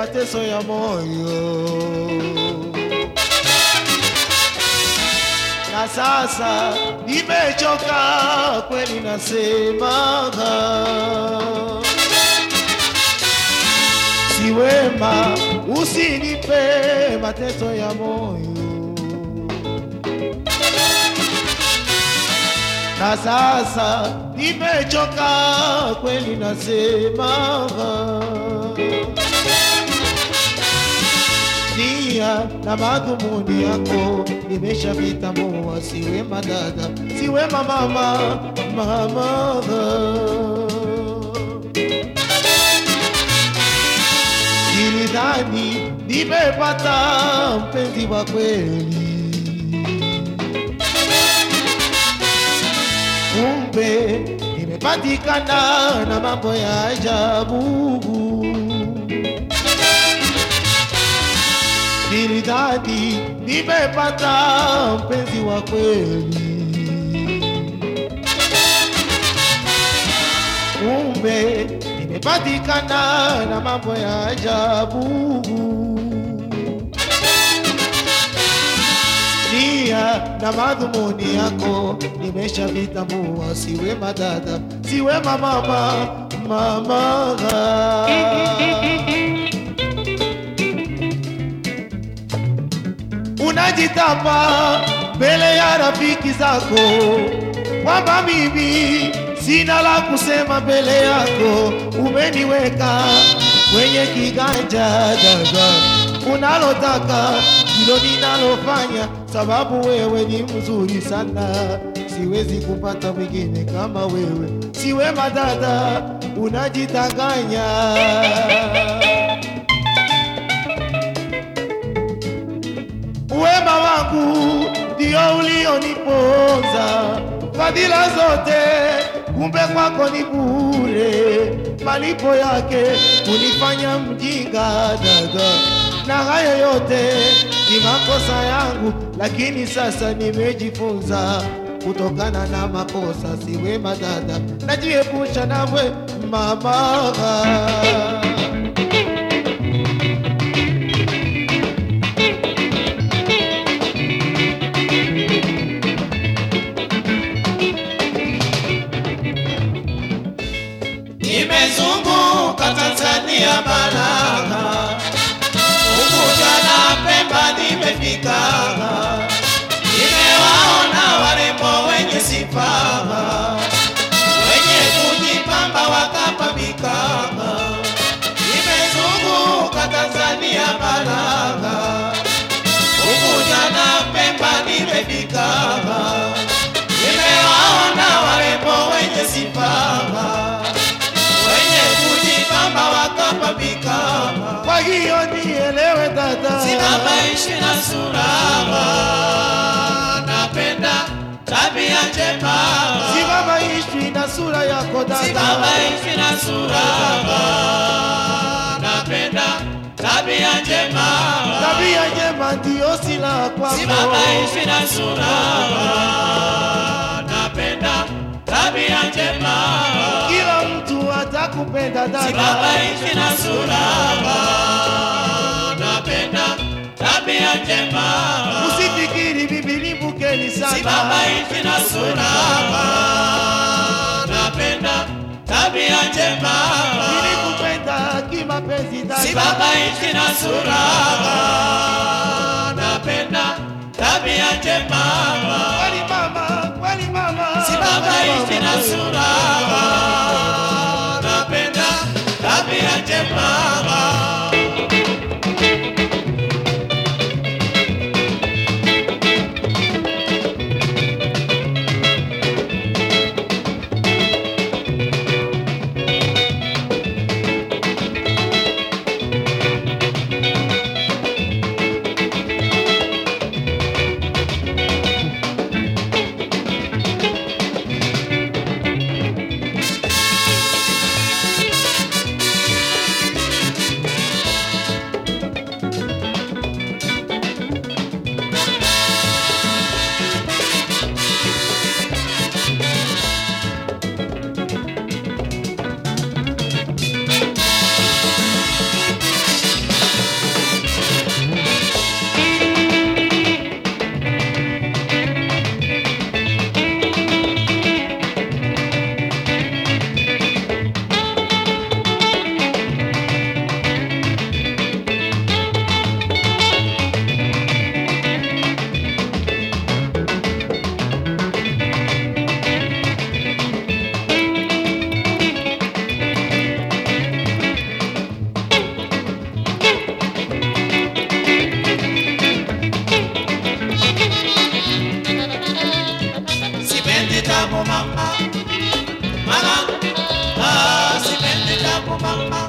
mateso ya moyo. Na sasa nimechoka kweli, nasema si wema, usinipe mateso ya moyo. Na sasa nimechoka kweli, nasema nia na madhumuni yako nimeshavitambua, si wema dada, si wema mama, mama Nilidhani nimepata mpenzi wa kweli, kumbe nimepatikana na mambo ya ajabu. Nilidhani nimepata mpenzi wa kweli, kumbe nimepatikana na mambo ya ajabu. Nia na madhumuni yako nimeshavitambua, si wema dada, si wema mama, mama unajitapa mbele ya rafiki zako kwamba mimi sina la kusema mbele yako, umeniweka kwenye kiganja dada, unalotaka ndilo ninalofanya, sababu wewe ni mzuri sana, siwezi kupata mwingine kama wewe, si wema dada, unajitanganya Wema wangu ndio ulioniponza, fadhila zote kumbe kwako ni bure, malipo yake kunifanya mjinga dada, na hayo yote ni makosa yangu, lakini sasa nimejifunza kutokana na makosa. Si wema dada, najiepusha nawe mama. Nimezunguka Tanzania bara, Unguja na Pemba nimefika, nimewaona warembo wenye sifa, wenye kujipamba wakapambika. Nimezunguka Tanzania bara, Unguja na Pemba nimefika, nimewaona warembo wenye sifa wenye kujipamba wakapambika, Kwa hiyo nielewe dada, simamaishi na surama, napenda tabia njema, simama ishi na sura yako dada, simamaishi na surama, napenda tabia njema, tabia njema ndiyo silaha kwako. simamaishi na surama, napenda tabia njema, Kila mtu atakupenda dada, simamaishi na surama, napenda tabia njema usifikiri bibi ni mkeni sana, Simamaishi na surama, napenda tabia njema. nilikupenda kimapenzi dada, Simamaishi na surama, napenda tabia njema. kweli mama, kweli mama, Simamaishi na surama, napenda tabia njema. tabu mama, mama, ah, sipendi tabu mama.